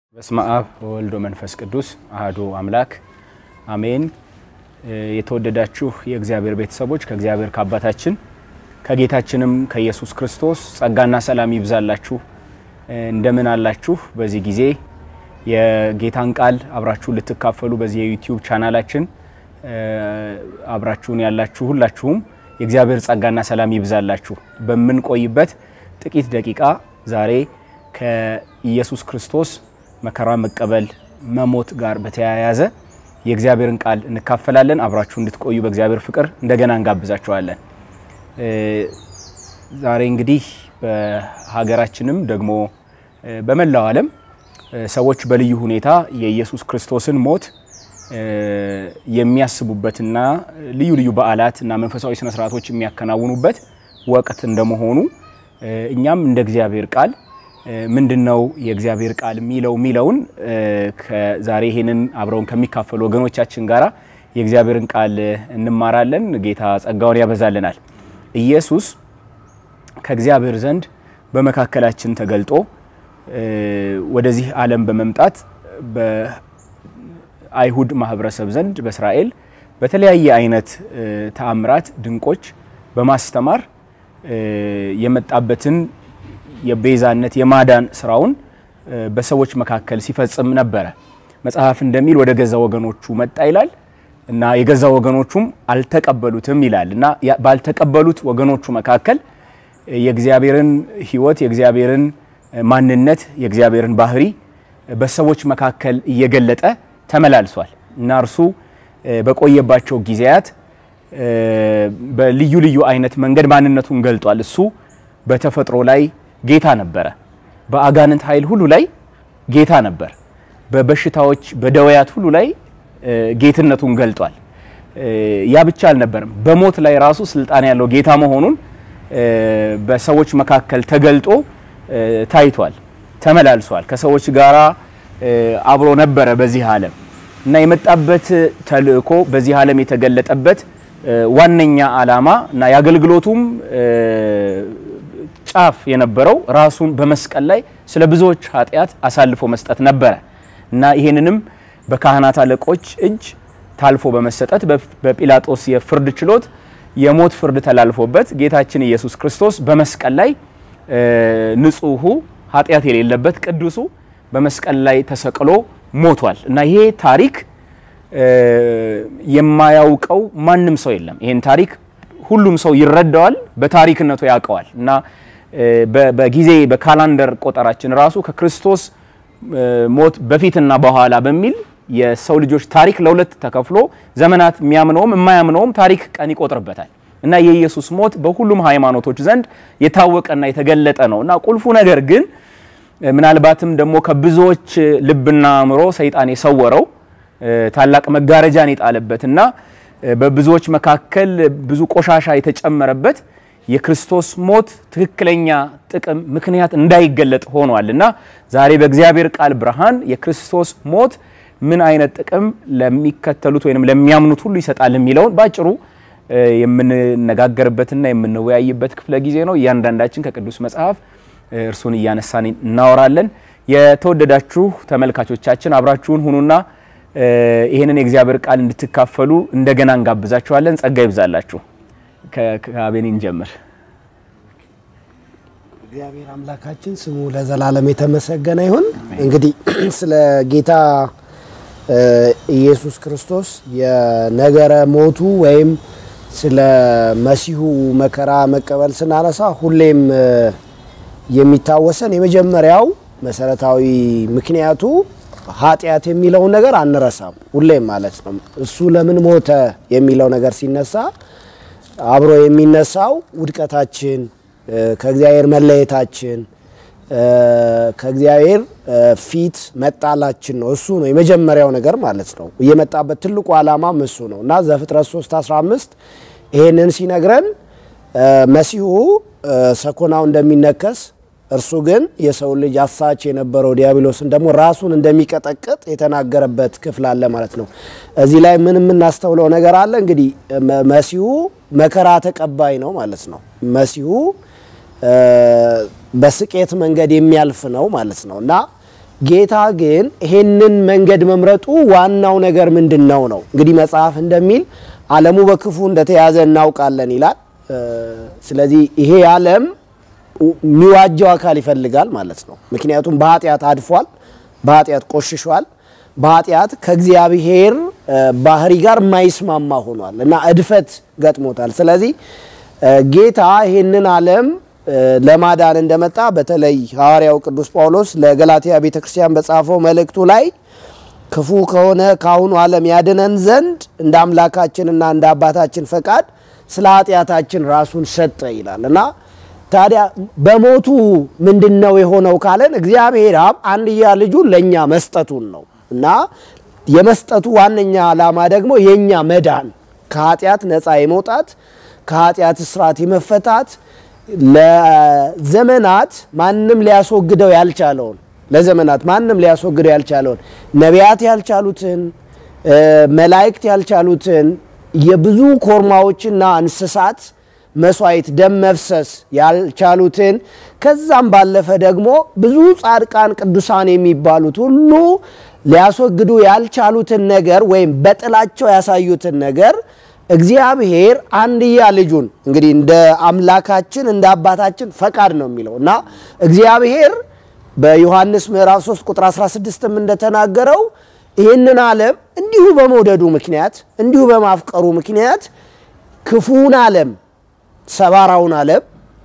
በስመ አብ ወወልድ ወመንፈስ ቅዱስ አህዶ አምላክ አሜን። የተወደዳችሁ የእግዚአብሔር ቤተሰቦች ከእግዚአብሔር ከአባታችን ከጌታችንም ከኢየሱስ ክርስቶስ ጸጋና ሰላም ይብዛላችሁ። እንደምን አላችሁ? በዚህ ጊዜ የጌታን ቃል አብራችሁ ልትካፈሉ በዚህ የዩቲዩብ ቻናላችን አብራችሁን ያላችሁ ሁላችሁም የእግዚአብሔር ጸጋና ሰላም ይብዛላችሁ። በምንቆይበት ጥቂት ደቂቃ ዛሬ ከኢየሱስ ክርስቶስ መከራ መቀበል መሞት ጋር በተያያዘ የእግዚአብሔርን ቃል እንካፈላለን። አብራችሁ እንድትቆዩ በእግዚአብሔር ፍቅር እንደገና እንጋብዛችኋለን። ዛሬ እንግዲህ በሀገራችንም ደግሞ በመላው ዓለም ሰዎች በልዩ ሁኔታ የኢየሱስ ክርስቶስን ሞት የሚያስቡበትና ልዩ ልዩ በዓላት እና መንፈሳዊ ስነ ስርዓቶች የሚያከናውኑበት ወቅት እንደመሆኑ እኛም እንደ እግዚአብሔር ቃል ምንድን ነው የእግዚአብሔር ቃል የሚለው የሚለውን ዛሬ ይሄንን አብረውን ከሚካፈሉ ወገኖቻችን ጋራ የእግዚአብሔርን ቃል እንማራለን። ጌታ ጸጋውን ያበዛልናል። ኢየሱስ ከእግዚአብሔር ዘንድ በመካከላችን ተገልጦ ወደዚህ ዓለም በመምጣት በአይሁድ ማህበረሰብ ዘንድ በእስራኤል በተለያየ አይነት ተአምራት፣ ድንቆች በማስተማር የመጣበትን የቤዛነት የማዳን ስራውን በሰዎች መካከል ሲፈጽም ነበረ። መጽሐፍ እንደሚል ወደ ገዛ ወገኖቹ መጣ ይላል እና የገዛ ወገኖቹም አልተቀበሉትም ይላል እና ባልተቀበሉት ወገኖቹ መካከል የእግዚአብሔርን ሕይወት የእግዚአብሔርን ማንነት የእግዚአብሔርን ባህሪ በሰዎች መካከል እየገለጠ ተመላልሷል እና እርሱ በቆየባቸው ጊዜያት በልዩ ልዩ አይነት መንገድ ማንነቱን ገልጧል። እሱ በተፈጥሮ ላይ ጌታ ነበረ። በአጋንንት ኃይል ሁሉ ላይ ጌታ ነበር። በበሽታዎች በደዌያት ሁሉ ላይ ጌትነቱን ገልጧል። ያ ብቻ አልነበርም። በሞት ላይ ራሱ ስልጣን ያለው ጌታ መሆኑን በሰዎች መካከል ተገልጦ ታይቷል፣ ተመላልሷል። ከሰዎች ጋራ አብሮ ነበረ በዚህ ዓለም እና የመጣበት ተልእኮ በዚህ ዓለም የተገለጠበት ዋነኛ ዓላማ እና የአገልግሎቱም ጫፍ የነበረው ራሱን በመስቀል ላይ ስለ ብዙዎች ኃጢአት አሳልፎ መስጠት ነበረ እና ይሄንንም በካህናት አለቆች እጅ ታልፎ በመሰጠት በጲላጦስ የፍርድ ችሎት የሞት ፍርድ ተላልፎበት ጌታችን ኢየሱስ ክርስቶስ በመስቀል ላይ ንጹሑ ኃጢአት የሌለበት ቅዱሱ በመስቀል ላይ ተሰቅሎ ሞቷል እና ይሄ ታሪክ የማያውቀው ማንም ሰው የለም። ይሄን ታሪክ ሁሉም ሰው ይረዳዋል፣ በታሪክነቱ ያውቀዋል እና በጊዜ በካላንደር ቆጠራችን ራሱ ከክርስቶስ ሞት በፊትና በኋላ በሚል የሰው ልጆች ታሪክ ለሁለት ተከፍሎ ዘመናት የሚያምነውም የማያምነውም ታሪክ ቀን ይቆጥርበታል እና የኢየሱስ ሞት በሁሉም ሃይማኖቶች ዘንድ የታወቀና የተገለጠ ነው እና ቁልፉ ነገር ግን ምናልባትም ደግሞ ከብዙዎች ልብና አእምሮ ሰይጣን የሰወረው ታላቅ መጋረጃን የጣለበትና በብዙዎች መካከል ብዙ ቆሻሻ የተጨመረበት የክርስቶስ ሞት ትክክለኛ ጥቅም ምክንያት እንዳይገለጥ ሆኗል እና ዛሬ በእግዚአብሔር ቃል ብርሃን የክርስቶስ ሞት ምን አይነት ጥቅም ለሚከተሉት ወይም ለሚያምኑት ሁሉ ይሰጣል የሚለውን ባጭሩ የምንነጋገርበትና የምንወያይበት ክፍለ ጊዜ ነው። እያንዳንዳችን ከቅዱስ መጽሐፍ እርሱን እያነሳን እናወራለን። የተወደዳችሁ ተመልካቾቻችን አብራችሁን ሁኑና ይህንን የእግዚአብሔር ቃል እንድትካፈሉ እንደገና እንጋብዛችኋለን። ጸጋ ይብዛላችሁ። ከአቤኒን ጀምር። እግዚአብሔር አምላካችን ስሙ ለዘላለም የተመሰገነ ይሁን። እንግዲህ ስለ ጌታ ኢየሱስ ክርስቶስ የነገረ ሞቱ ወይም ስለ መሲሁ መከራ መቀበል ስናነሳ ሁሌም የሚታወሰን የመጀመሪያው መሰረታዊ ምክንያቱ ኃጢአት የሚለውን ነገር አንረሳም። ሁሌም ማለት ነው። እሱ ለምን ሞተ የሚለው ነገር ሲነሳ አብሮ የሚነሳው ውድቀታችን፣ ከእግዚአብሔር መለየታችን፣ ከእግዚአብሔር ፊት መጣላችን ነው። እሱ ነው የመጀመሪያው ነገር ማለት ነው። የመጣበት ትልቁ ዓላማም እሱ ነው እና ዘፍጥረት 3 15 ይሄንን ሲነግረን መሲሁ ሰኮናው እንደሚነከስ እርሱ ግን የሰው ልጅ አሳች የነበረው ዲያብሎስን ደግሞ ራሱን እንደሚቀጠቅጥ የተናገረበት ክፍል አለ ማለት ነው። እዚህ ላይ ምን የምናስተውለው ነገር አለ? እንግዲህ መሲሁ መከራ ተቀባይ ነው ማለት ነው። መሲሁ በስቄት መንገድ የሚያልፍ ነው ማለት ነው እና ጌታ ግን ይሄንን መንገድ መምረጡ ዋናው ነገር ምንድን ነው ነው እንግዲህ መጽሐፍ እንደሚል ዓለሙ በክፉ እንደተያዘ እናውቃለን ይላል። ስለዚህ ይሄ ዓለም የሚዋጀው አካል ይፈልጋል ማለት ነው። ምክንያቱም በኃጢአት አድፏል፣ በኃጢአት ቆሽሿል፣ በኃጢአት ከእግዚአብሔር ባህሪ ጋር የማይስማማ ሆኗል እና እድፈት ገጥሞታል። ስለዚህ ጌታ ይህንን ዓለም ለማዳን እንደመጣ በተለይ ሐዋርያው ቅዱስ ጳውሎስ ለገላትያ ቤተ ክርስቲያን በጻፈው መልእክቱ ላይ ክፉ ከሆነ ከአሁኑ ዓለም ያድነን ዘንድ እንደ አምላካችንና እንደ አባታችን ፈቃድ ስለ ኃጢአታችን ራሱን ሰጠ ይላል እና ታዲያ በሞቱ ምንድን ነው የሆነው ካለን እግዚአብሔር አብ አንድያ ልጁን ለእኛ መስጠቱን ነው እና የመስጠቱ ዋነኛ ዓላማ ደግሞ የእኛ መዳን ከኃጢአት ነፃ የመውጣት ከኃጢአት እስራት የመፈታት ለዘመናት ማንም ሊያስወግደው ያልቻለውን ለዘመናት ማንም ሊያስወግደው ያልቻለውን ነቢያት ያልቻሉትን መላእክት ያልቻሉትን የብዙ ኮርማዎችና እንስሳት መስዋዕት ደም መፍሰስ ያልቻሉትን ከዛም ባለፈ ደግሞ ብዙ ጻድቃን ቅዱሳን የሚባሉት ሁሉ ሊያስወግዱ ያልቻሉትን ነገር ወይም በጥላቸው ያሳዩትን ነገር እግዚአብሔር አንድያ ልጁን እንግዲህ እንደ አምላካችን እንደ አባታችን ፈቃድ ነው የሚለው እና እግዚአብሔር በዮሐንስ ምዕራፍ 3 ቁጥር 16ም እንደተናገረው ይህንን ዓለም እንዲሁ በመውደዱ ምክንያት እንዲሁ በማፍቀሩ ምክንያት ክፉውን ዓለም ሰባራውን ዓለም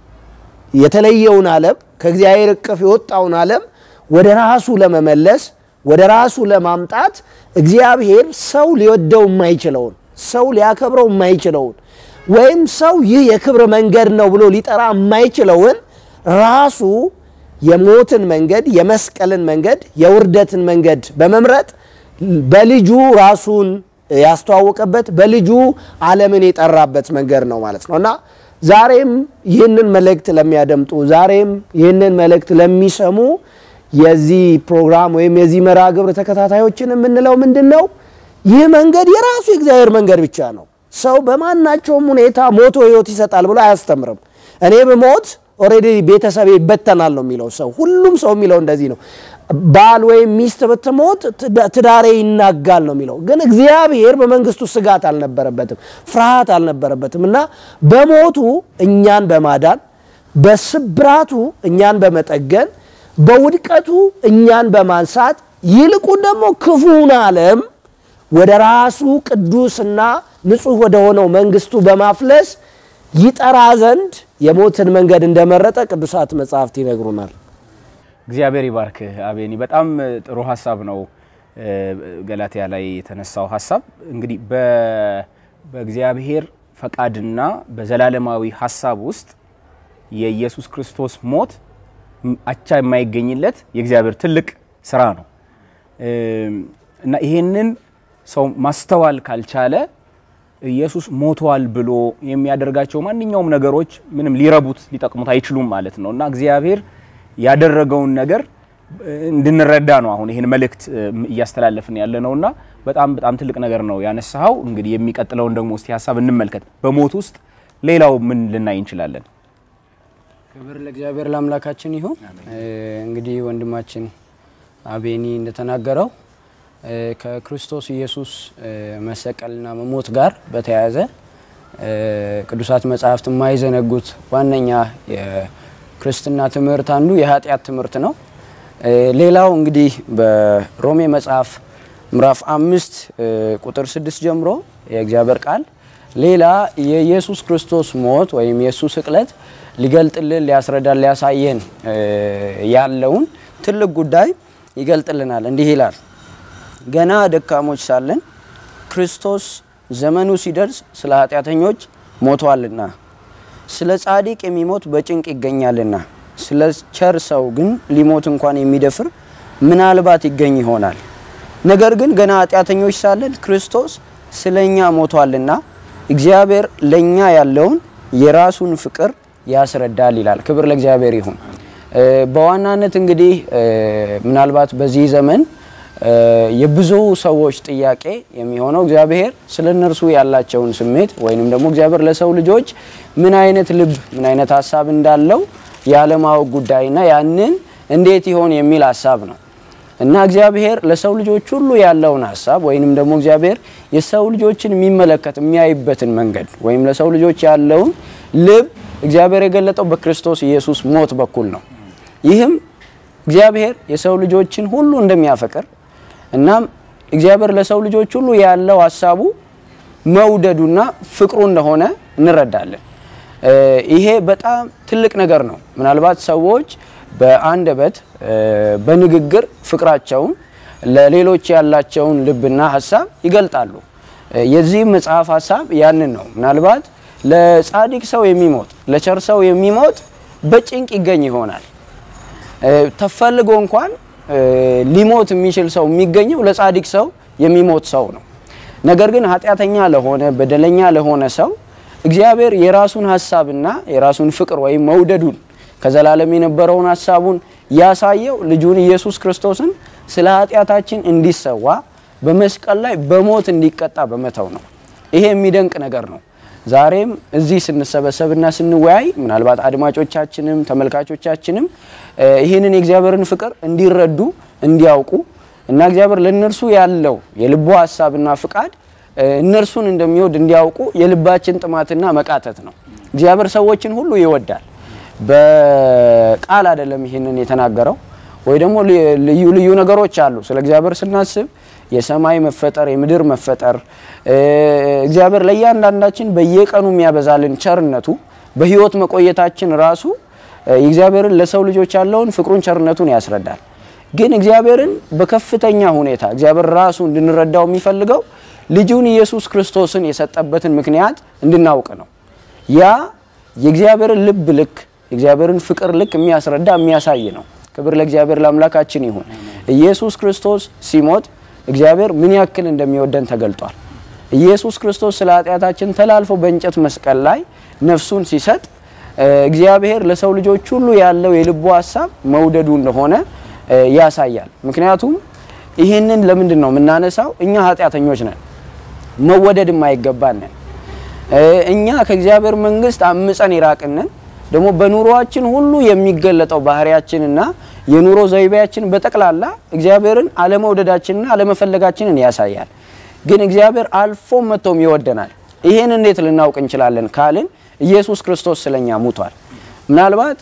የተለየውን ዓለም ከእግዚአብሔር እቅፍ የወጣውን ዓለም ወደ ራሱ ለመመለስ ወደ ራሱ ለማምጣት እግዚአብሔር ሰው ሊወደው የማይችለውን ሰው ሊያከብረው የማይችለውን ወይም ሰው ይህ የክብር መንገድ ነው ብሎ ሊጠራ የማይችለውን ራሱ የሞትን መንገድ፣ የመስቀልን መንገድ፣ የውርደትን መንገድ በመምረጥ በልጁ ራሱን ያስተዋወቀበት በልጁ ዓለምን የጠራበት መንገድ ነው ማለት ነው እና ዛሬም ይህንን መልእክት ለሚያደምጡ ዛሬም ይህንን መልእክት ለሚሰሙ የዚህ ፕሮግራም ወይም የዚህ መርሃ ግብር ተከታታዮችን የምንለው ምንድን ነው? ይህ መንገድ የራሱ የእግዚአብሔር መንገድ ብቻ ነው። ሰው በማናቸውም ሁኔታ ሞቶ ሕይወት ይሰጣል ብሎ አያስተምርም። እኔ ብሞት ኦልሬዲ ቤተሰቤ ይበተናል ነው የሚለው ሰው። ሁሉም ሰው የሚለው እንደዚህ ነው። ባል ወይም ሚስት ብትሞት ትዳሬ ይናጋል ነው የሚለው። ግን እግዚአብሔር በመንግስቱ ስጋት አልነበረበትም፣ ፍርሃት አልነበረበትም እና በሞቱ እኛን በማዳን በስብራቱ እኛን በመጠገን በውድቀቱ እኛን በማንሳት ይልቁን ደግሞ ክፉን ዓለም ወደ ራሱ ቅዱስና ንጹሕ ወደ ሆነው መንግስቱ በማፍለስ ይጠራ ዘንድ የሞትን መንገድ እንደመረጠ ቅዱሳት መጽሐፍት ይነግሩናል። እግዚአብሔር ይባርክህ አቤኒ። በጣም ጥሩ ሀሳብ ነው ገላትያ ላይ የተነሳው ሀሳብ። እንግዲህ በእግዚአብሔር ፈቃድና በዘላለማዊ ሀሳብ ውስጥ የኢየሱስ ክርስቶስ ሞት አቻ የማይገኝለት የእግዚአብሔር ትልቅ ስራ ነው እና ይሄንን ሰው ማስተዋል ካልቻለ ኢየሱስ ሞቷል ብሎ የሚያደርጋቸው ማንኛውም ነገሮች ምንም ሊረቡት ሊጠቅሙት አይችሉም ማለት ነው እና እግዚአብሔር ያደረገውን ነገር እንድንረዳ ነው አሁን ይህን መልእክት እያስተላለፍን ያለ ነውና በጣም በጣም ትልቅ ነገር ነው ያነሳኸው። እንግዲህ የሚቀጥለውን ደግሞ እስቲ ሀሳብ እንመልከት። በሞት ውስጥ ሌላው ምን ልናይ እንችላለን? ክብር ለእግዚአብሔር ለአምላካችን ይሁን። እንግዲህ ወንድማችን አቤኒ እንደተናገረው ከክርስቶስ ኢየሱስ መሰቀልና መሞት ጋር በተያያዘ ቅዱሳት መጽሐፍት የማይዘነጉት ዋነኛ የክርስትና ትምህርት አንዱ የኃጢአት ትምህርት ነው። ሌላው እንግዲህ በሮሜ መጽሐፍ ምዕራፍ አምስት ቁጥር ስድስት ጀምሮ የእግዚአብሔር ቃል ሌላ የኢየሱስ ክርስቶስ ሞት ወይም የእሱ ስቅለት ሊገልጥልን ሊያስረዳን ሊያሳየን ያለውን ትልቅ ጉዳይ ይገልጥልናል። እንዲህ ይላል ገና ደካሞች ሳለን ክርስቶስ ዘመኑ ሲደርስ ስለ ኃጢአተኞች ሞቷልና፣ ስለ ጻድቅ የሚሞት በጭንቅ ይገኛልና፣ ስለ ቸር ሰው ግን ሊሞት እንኳን የሚደፍር ምናልባት ይገኝ ይሆናል። ነገር ግን ገና ኃጢአተኞች ሳለን ክርስቶስ ስለ እኛ ሞቷልና እግዚአብሔር ለእኛ ያለውን የራሱን ፍቅር ያስረዳል ይላል። ክብር ለእግዚአብሔር ይሁን። በዋናነት እንግዲህ ምናልባት በዚህ ዘመን የብዙ ሰዎች ጥያቄ የሚሆነው እግዚአብሔር ስለ እነርሱ ያላቸውን ስሜት ወይንም ደግሞ እግዚአብሔር ለሰው ልጆች ምን አይነት ልብ ምን አይነት ሀሳብ እንዳለው የአለማወቅ ጉዳይና ያንን እንዴት ይሆን የሚል ሀሳብ ነው። እና እግዚአብሔር ለሰው ልጆች ሁሉ ያለውን ሀሳብ ወይንም ደግሞ እግዚአብሔር የሰው ልጆችን የሚመለከት የሚያይበትን መንገድ ወይም ለሰው ልጆች ያለውን ልብ እግዚአብሔር የገለጠው በክርስቶስ ኢየሱስ ሞት በኩል ነው። ይህም እግዚአብሔር የሰው ልጆችን ሁሉ እንደሚያፈቅር እናም እግዚአብሔር ለሰው ልጆች ሁሉ ያለው ሀሳቡ መውደዱና ፍቅሩ እንደሆነ እንረዳለን። ይሄ በጣም ትልቅ ነገር ነው። ምናልባት ሰዎች በአንደበት በንግግር ፍቅራቸውን ለሌሎች ያላቸውን ልብና ሀሳብ ይገልጣሉ። የዚህም መጽሐፍ ሀሳብ ያንን ነው። ምናልባት ለጻድቅ ሰው የሚሞት ለቸር ሰው የሚሞት በጭንቅ ይገኝ ይሆናል። ተፈልጎ እንኳን ሊሞት የሚችል ሰው የሚገኘው ለጻድቅ ሰው የሚሞት ሰው ነው። ነገር ግን ኃጢአተኛ ለሆነ በደለኛ ለሆነ ሰው እግዚአብሔር የራሱን ሀሳብና የራሱን ፍቅር ወይም መውደዱን ከዘላለም የነበረውን ሀሳቡን ያሳየው ልጁን ኢየሱስ ክርስቶስን ስለ ኃጢአታችን እንዲሰዋ በመስቀል ላይ በሞት እንዲቀጣ በመተው ነው። ይሄ የሚደንቅ ነገር ነው። ዛሬም እዚህ ስንሰበሰብና ስንወያይ ምናልባት አድማጮቻችንም ተመልካቾቻችንም ይህንን የእግዚአብሔርን ፍቅር እንዲረዱ እንዲያውቁ እና እግዚአብሔር ለእነርሱ ያለው የልቡ ሀሳብና ፍቃድ እነርሱን እንደሚወድ እንዲያውቁ የልባችን ጥማትና መቃተት ነው። እግዚአብሔር ሰዎችን ሁሉ ይወዳል። በቃል አይደለም ይህንን የተናገረው ወይ ደግሞ ልዩ ልዩ ነገሮች አሉ። ስለ እግዚአብሔር ስናስብ የሰማይ መፈጠር፣ የምድር መፈጠር እግዚአብሔር ለእያንዳንዳችን በየቀኑ የሚያበዛልን ቸርነቱ በሕይወት መቆየታችን ራሱ የእግዚአብሔርን ለሰው ልጆች ያለውን ፍቅሩን ቸርነቱን ያስረዳል። ግን እግዚአብሔርን በከፍተኛ ሁኔታ እግዚአብሔር ራሱ እንድንረዳው የሚፈልገው ልጁን ኢየሱስ ክርስቶስን የሰጠበትን ምክንያት እንድናውቅ ነው። ያ የእግዚአብሔርን ልብ ልክ የእግዚአብሔርን ፍቅር ልክ የሚያስረዳ የሚያሳይ ነው። ክብር ለእግዚአብሔር ለአምላካችን ይሁን። ኢየሱስ ክርስቶስ ሲሞት እግዚአብሔር ምን ያክል እንደሚወደን ተገልጧል። ኢየሱስ ክርስቶስ ስለ ኃጢአታችን ተላልፎ በእንጨት መስቀል ላይ ነፍሱን ሲሰጥ እግዚአብሔር ለሰው ልጆች ሁሉ ያለው የልቡ ሀሳብ መውደዱ እንደሆነ ያሳያል። ምክንያቱም ይህንን ለምንድን ነው የምናነሳው? እኛ ኃጢአተኞች ነን፣ መወደድ የማይገባን ነን። እኛ ከእግዚአብሔር መንግስት አምፀን የራቅንን ደግሞ በኑሮአችን ሁሉ የሚገለጠው ባህሪያችንና የኑሮ ዘይቤያችን በጠቅላላ እግዚአብሔርን አለመውደዳችንና አለመፈለጋችንን ያሳያል። ግን እግዚአብሔር አልፎ መጥቶም ይወደናል። ይህን እንዴት ልናውቅ እንችላለን ካልን ኢየሱስ ክርስቶስ ስለኛ ሙቷል። ምናልባት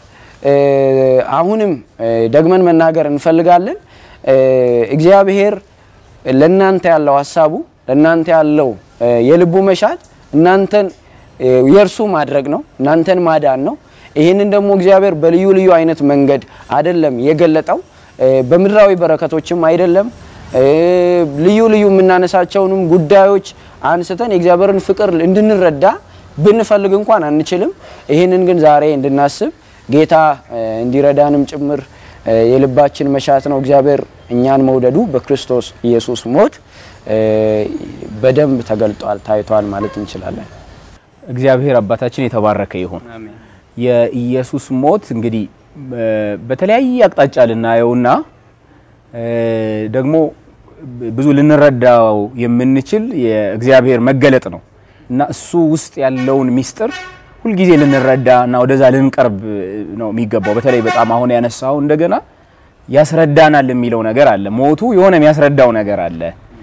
አሁንም ደግመን መናገር እንፈልጋለን። እግዚአብሔር ለእናንተ ያለው ሀሳቡ ለእናንተ ያለው የልቡ መሻት እናንተን የእርሱ ማድረግ ነው፣ እናንተን ማዳን ነው። ይህንን ደግሞ እግዚአብሔር በልዩ ልዩ አይነት መንገድ አይደለም የገለጠው፣ በምድራዊ በረከቶችም አይደለም። ልዩ ልዩ የምናነሳቸውንም ጉዳዮች አንስተን የእግዚአብሔርን ፍቅር እንድንረዳ ብንፈልግ እንኳን አንችልም። ይህንን ግን ዛሬ እንድናስብ ጌታ እንዲረዳንም ጭምር የልባችን መሻት ነው። እግዚአብሔር እኛን መውደዱ በክርስቶስ ኢየሱስ ሞት በደንብ ተገልጧል፣ ታይቷል ማለት እንችላለን። እግዚአብሔር አባታችን የተባረከ ይሁን። የኢየሱስ ሞት እንግዲህ በተለያየ አቅጣጫ ልናየውና ደግሞ ብዙ ልንረዳው የምንችል የእግዚአብሔር መገለጥ ነው እና እሱ ውስጥ ያለውን ሚስጥር ሁልጊዜ ልንረዳ እና ወደዛ ልንቀርብ ነው የሚገባው። በተለይ በጣም አሁን ያነሳው እንደገና ያስረዳናል የሚለው ነገር አለ። ሞቱ የሆነ የሚያስረዳው ነገር አለ።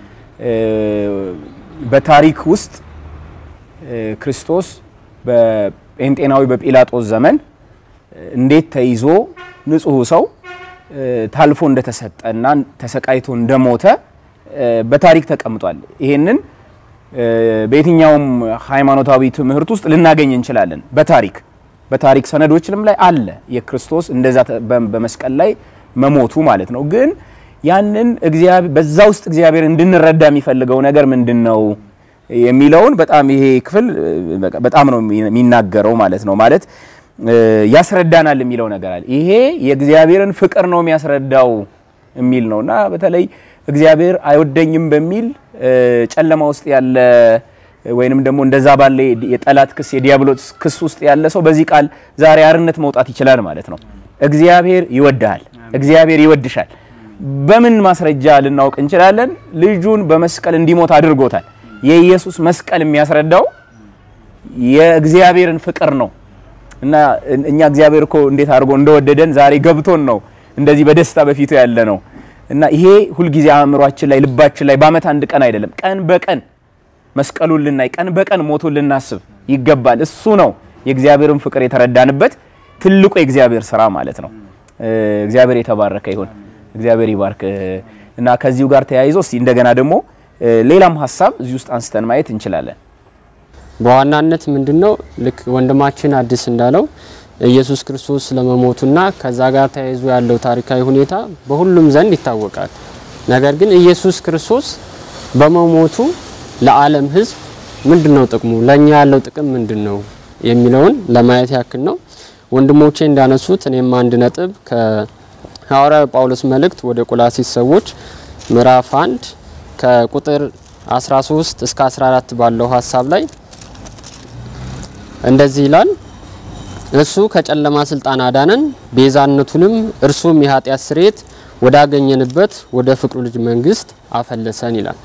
በታሪክ ውስጥ ክርስቶስ በጴንጤናዊ በጲላጦስ ዘመን እንዴት ተይዞ ንጹሕ ሰው ታልፎ እንደተሰጠና ተሰቃይቶ እንደሞተ በታሪክ ተቀምጧል። ይሄንን በየትኛውም ሃይማኖታዊ ትምህርት ውስጥ ልናገኝ እንችላለን። በታሪክ በታሪክ ሰነዶችንም ላይ አለ የክርስቶስ እንደዛ በመስቀል ላይ መሞቱ ማለት ነው። ግን ያንን በዛ ውስጥ እግዚአብሔር እንድንረዳ የሚፈልገው ነገር ምንድን ነው የሚለውን በጣም ይሄ ክፍል በጣም ነው የሚናገረው ማለት ነው። ማለት ያስረዳናል የሚለው ነገር አለ። ይሄ የእግዚአብሔርን ፍቅር ነው የሚያስረዳው የሚል ነው እና በተለይ እግዚአብሔር አይወደኝም በሚል ጨለማ ውስጥ ያለ ወይንም ደግሞ እንደዛ ባለ የጠላት ክስ የዲያብሎስ ክስ ውስጥ ያለ ሰው በዚህ ቃል ዛሬ አርነት መውጣት ይችላል ማለት ነው። እግዚአብሔር ይወድሃል፣ እግዚአብሔር ይወድሻል። በምን ማስረጃ ልናውቅ እንችላለን? ልጁን በመስቀል እንዲሞት አድርጎታል። የኢየሱስ መስቀል የሚያስረዳው የእግዚአብሔርን ፍቅር ነው እና እኛ እግዚአብሔር እኮ እንዴት አድርጎ እንደወደደን ዛሬ ገብቶን ነው እንደዚህ በደስታ በፊቱ ያለ ነው እና ይሄ ሁልጊዜ አእምሯችን ላይ ልባችን ላይ በአመት አንድ ቀን አይደለም፣ ቀን በቀን መስቀሉን ልናይ ቀን በቀን ሞቱን ልናስብ ይገባል። እሱ ነው የእግዚአብሔርን ፍቅር የተረዳንበት ትልቁ የእግዚአብሔር ስራ ማለት ነው። እግዚአብሔር የተባረከ ይሁን። እግዚአብሔር ይባርክ እና ከዚሁ ጋር ተያይዞ እስቲ እንደገና ደግሞ ሌላም ሀሳብ እዚህ ውስጥ አንስተን ማየት እንችላለን። በዋናነት ምንድነው ልክ ወንድማችን አዲስ እንዳለው ኢየሱስ ክርስቶስ ስለመሞቱና ከዛ ጋር ተያይዞ ያለው ታሪካዊ ሁኔታ በሁሉም ዘንድ ይታወቃል። ነገር ግን ኢየሱስ ክርስቶስ በመሞቱ ለዓለም ሕዝብ ምንድነው ጥቅሙ፣ ለኛ ያለው ጥቅም ምንድነው የሚለውን ለማየት ያክል ነው። ወንድሞቼ እንዳነሱት እኔም አንድ ነጥብ ከሐዋርያው ጳውሎስ መልእክት ወደ ቆላሲስ ሰዎች ምዕራፍ 1 ከቁጥር 13 እስከ 14 ባለው ሀሳብ ላይ እንደዚህ ይላል። እሱ ከጨለማ ስልጣን አዳነን፣ ቤዛነቱንም እርሱም የኃጢአት ስርየት ወዳገኘንበት ወደ ፍቅሩ ልጅ መንግስት አፈለሰን ይላል።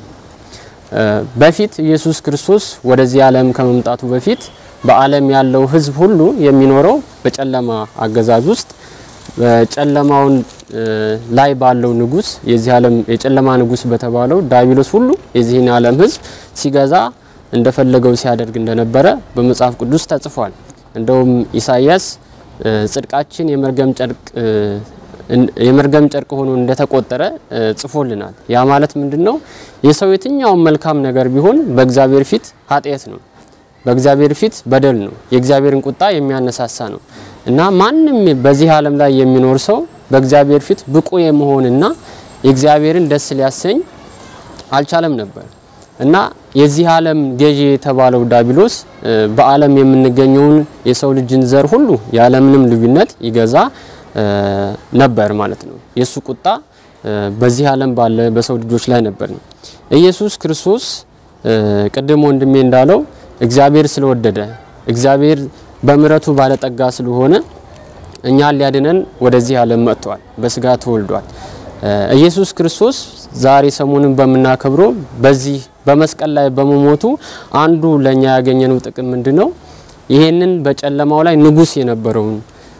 በፊት ኢየሱስ ክርስቶስ ወደዚህ ዓለም ከመምጣቱ በፊት በዓለም ያለው ሕዝብ ሁሉ የሚኖረው በጨለማ አገዛዝ ውስጥ በጨለማውን ላይ ባለው ንጉስ የዚህ ዓለም የጨለማ ንጉስ በተባለው ዳቢሎስ ሁሉ የዚህን ዓለም ሕዝብ ሲገዛ እንደፈለገው ሲያደርግ እንደነበረ በመጽሐፍ ቅዱስ ተጽፏል። እንደውም ኢሳይያስ ጽድቃችን የመርገም ጨርቅ የመርገም ጨርቅ ሆኖ እንደተቆጠረ ጽፎልናል። ያ ማለት ምንድነው? የሰው የትኛውን መልካም ነገር ቢሆን በእግዚአብሔር ፊት ኃጢአት ነው፣ በእግዚአብሔር ፊት በደል ነው፣ የእግዚአብሔርን ቁጣ የሚያነሳሳ ነው እና ማንም በዚህ ዓለም ላይ የሚኖር ሰው በእግዚአብሔር ፊት ብቁ የመሆንና የእግዚአብሔርን ደስ ሊያሰኝ አልቻለም ነበር እና የዚህ ዓለም ገዢ የተባለው ዳቢሎስ በዓለም የምንገኘውን የሰው ልጅን ዘር ሁሉ ያለምንም ልዩነት ይገዛ ነበር ማለት ነው። የሱ ቁጣ በዚህ ዓለም ባለ በሰው ልጆች ላይ ነበር ነው። ኢየሱስ ክርስቶስ ቅድም ወንድሜ እንዳለው እግዚአብሔር ስለወደደ እግዚአብሔር በምሕረቱ ባለጠጋ ስለሆነ እኛን ሊያድነን ወደዚህ ዓለም መጥቷል፣ በስጋ ተወልዷል። ኢየሱስ ክርስቶስ ዛሬ ሰሞኑን በምናከብረው በዚህ በመስቀል ላይ በመሞቱ አንዱ ለኛ ያገኘነው ጥቅም ምንድነው? ይሄንን በጨለማው ላይ ንጉስ የነበረውን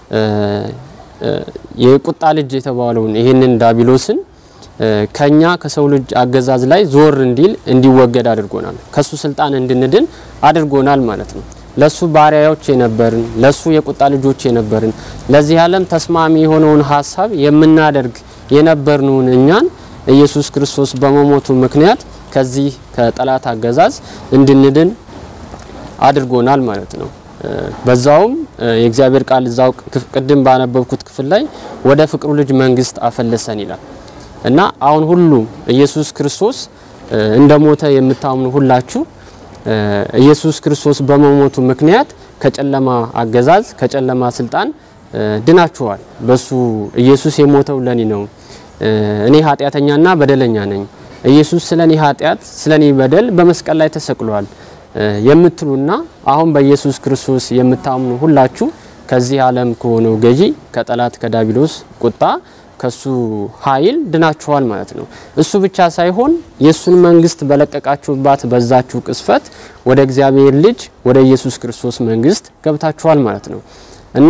የቁጣ ልጅ የተባለውን ይሄንን ዳቢሎስን ከኛ ከሰው ልጅ አገዛዝ ላይ ዞር እንዲል እንዲወገድ አድርጎናል። ከሱ ስልጣን እንድንድን አድርጎናል ማለት ነው። ለሱ ባሪያዎች የነበርን ለሱ የቁጣ ልጆች የነበርን ለዚህ ዓለም ተስማሚ የሆነውን ሀሳብ የምናደርግ የነበርነውን እኛን ኢየሱስ ክርስቶስ በመሞቱ ምክንያት ከዚህ ከጠላት አገዛዝ እንድንድን አድርጎናል ማለት ነው። በዛውም የእግዚአብሔር ቃል እዛው ቅድም ባነበብኩት ክፍል ላይ ወደ ፍቅሩ ልጅ መንግስት አፈለሰን ይላል እና አሁን ሁሉ ኢየሱስ ክርስቶስ እንደሞተ የምታምኑ ሁላችሁ ኢየሱስ ክርስቶስ በመሞቱ ምክንያት ከጨለማ አገዛዝ ከጨለማ ስልጣን ድናችኋል። በሱ ኢየሱስ የሞተው ለኔ ነው። እኔ ኃጢአተኛና በደለኛ ነኝ። ኢየሱስ ስለኔ ኃጢአት ስለኔ በደል በመስቀል ላይ ተሰቅሏል የምትሉና አሁን በኢየሱስ ክርስቶስ የምታምኑ ሁላችሁ ከዚህ ዓለም ከሆነው ገዢ ከጠላት ከዳቢሎስ ቁጣ ከሱ ኃይል ድናችኋል ማለት ነው። እሱ ብቻ ሳይሆን የሱን መንግስት በለቀቃችሁባት በዛችሁ ቅስፈት ወደ እግዚአብሔር ልጅ ወደ ኢየሱስ ክርስቶስ መንግስት ገብታችኋል ማለት ነው እና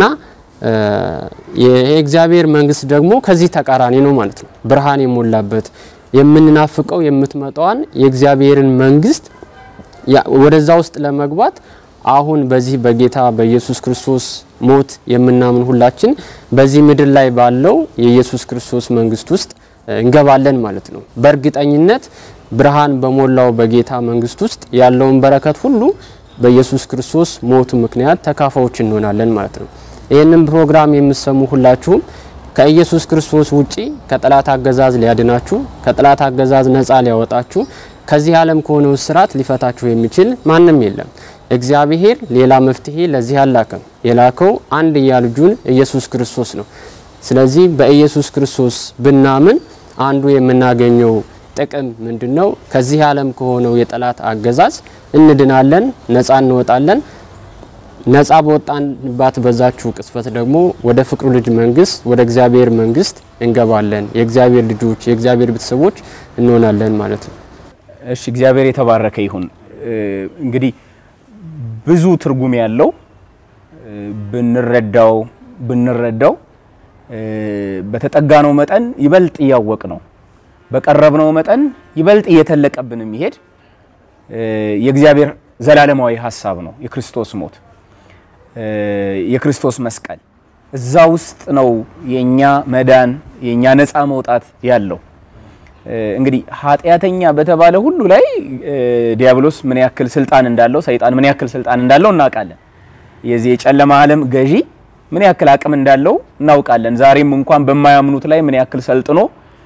የእግዚአብሔር መንግስት ደግሞ ከዚህ ተቃራኒ ነው ማለት ነው። ብርሃን የሞላበት የምንናፍቀው የምትመጣዋን የእግዚአብሔርን መንግስት ወደዛ ውስጥ ለመግባት አሁን በዚህ በጌታ በኢየሱስ ክርስቶስ ሞት የምናምን ሁላችን በዚህ ምድር ላይ ባለው የኢየሱስ ክርስቶስ መንግስት ውስጥ እንገባለን ማለት ነው። በእርግጠኝነት ብርሃን በሞላው በጌታ መንግስት ውስጥ ያለውን በረከት ሁሉ በኢየሱስ ክርስቶስ ሞቱ ምክንያት ተካፋዮች እንሆናለን ማለት ነው። ይህንን ፕሮግራም የምትሰሙ ሁላችሁም ከኢየሱስ ክርስቶስ ውጪ ከጠላት አገዛዝ ሊያድናችሁ ከጠላት አገዛዝ ነፃ ሊያወጣችሁ ከዚህ ዓለም ከሆነው ስርዓት ሊፈታችሁ የሚችል ማንም የለም። እግዚአብሔር ሌላ መፍትሄ ለዚህ አላከም። የላከው አንድያ ልጁን ኢየሱስ ክርስቶስ ነው። ስለዚህ በኢየሱስ ክርስቶስ ብናምን አንዱ የምናገኘው ጥቅም ምንድነው? ከዚህ ዓለም ከሆነው የጠላት አገዛዝ እንድናለን፣ ነፃ እንወጣለን። ነፃ በወጣንባት በዛችሁ ቅስፈት ደግሞ ወደ ፍቅሩ ልጅ መንግስት ወደ እግዚአብሔር መንግስት እንገባለን። የእግዚአብሔር ልጆች የእግዚአብሔር ቤተሰቦች እንሆናለን ማለት ነው። እሺ እግዚአብሔር የተባረከ ይሁን። እንግዲህ ብዙ ትርጉም ያለው ብንረዳው ብንረዳው በተጠጋነው መጠን ይበልጥ እያወቅ ነው፣ በቀረብነው መጠን ይበልጥ እየተለቀብን የሚሄድ የእግዚአብሔር ዘላለማዊ ሀሳብ ነው የክርስቶስ ሞት የክርስቶስ መስቀል እዛ ውስጥ ነው የኛ መዳን የኛ ነፃ መውጣት ያለው። እንግዲህ ኃጢአተኛ በተባለ ሁሉ ላይ ዲያብሎስ ምን ያክል ስልጣን እንዳለው፣ ሰይጣን ምን ያክል ስልጣን እንዳለው እናውቃለን። የዚህ የጨለማ ዓለም ገዢ ምን ያክል አቅም እንዳለው እናውቃለን። ዛሬም እንኳን በማያምኑት ላይ ምን ያክል ሰልጥኖ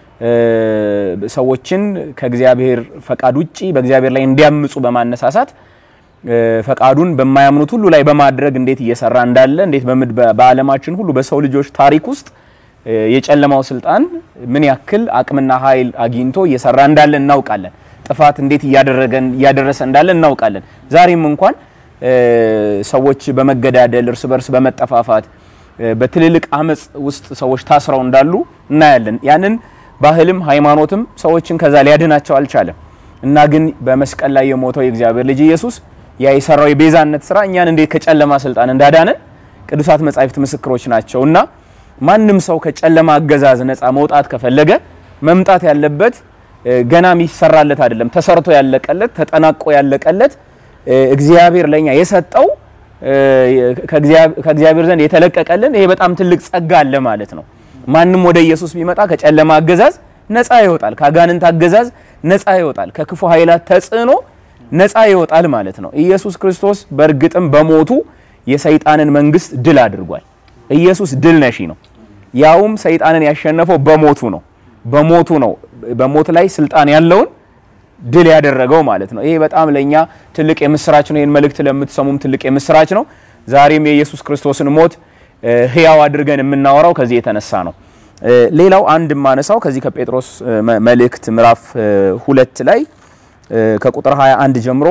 ሰዎችን ከእግዚአብሔር ፈቃድ ውጪ በእግዚአብሔር ላይ እንዲያምፁ በማነሳሳት ፈቃዱን በማያምኑት ሁሉ ላይ በማድረግ እንዴት እየሰራ እንዳለ እንዴት በዓለማችን ሁሉ በሰው ልጆች ታሪክ ውስጥ የጨለማው ስልጣን ምን ያክል አቅምና ኃይል አግኝቶ እየሰራ እንዳለ እናውቃለን። ጥፋት እንዴት እያደረገን እያደረሰ እንዳለ እናውቃለን። ዛሬም እንኳን ሰዎች በመገዳደል እርስ በርስ በመጠፋፋት በትልልቅ አመፅ ውስጥ ሰዎች ታስረው እንዳሉ እናያለን። ያንን ባህልም ሃይማኖትም ሰዎችን ከዛ ሊያድናቸው አልቻለም እና ግን በመስቀል ላይ የሞተው የእግዚአብሔር ልጅ ኢየሱስ ያ የሰራው የቤዛነት ስራ እኛን እንዴት ከጨለማ ስልጣን እንዳዳነን ቅዱሳት መጻሕፍት ምስክሮች ናቸው እና ማንም ሰው ከጨለማ አገዛዝ ነፃ መውጣት ከፈለገ መምጣት ያለበት ገና የሚሰራለት አይደለም፣ ተሰርቶ ያለቀለት ተጠናቆ ያለቀለት እግዚአብሔር ለኛ የሰጠው ከእግዚአብሔር ዘንድ የተለቀቀልን ይሄ በጣም ትልቅ ጸጋ አለ ማለት ነው። ማንም ወደ ኢየሱስ ቢመጣ ከጨለማ አገዛዝ ነፃ ይወጣል፣ ከአጋንንት አገዛዝ ነፃ ይወጣል፣ ከክፉ ኃይላት ተጽዕኖ ነፃ ይወጣል ማለት ነው። ኢየሱስ ክርስቶስ በእርግጥም በሞቱ የሰይጣንን መንግስት ድል አድርጓል። ኢየሱስ ድል ነሺ ነው። ያውም ሰይጣንን ያሸነፈው በሞቱ ነው። በሞቱ ነው። በሞት ላይ ስልጣን ያለውን ድል ያደረገው ማለት ነው። ይሄ በጣም ለኛ ትልቅ የምስራች ነው። ይህን መልእክት ለምትሰሙም ትልቅ የምስራች ነው። ዛሬም የኢየሱስ ክርስቶስን ሞት ህያው አድርገን የምናወራው ከዚህ የተነሳ ነው። ሌላው አንድ የማነሳው ከዚህ ከጴጥሮስ መልእክት ምዕራፍ ሁለት ላይ ከቁጥር 21 ጀምሮ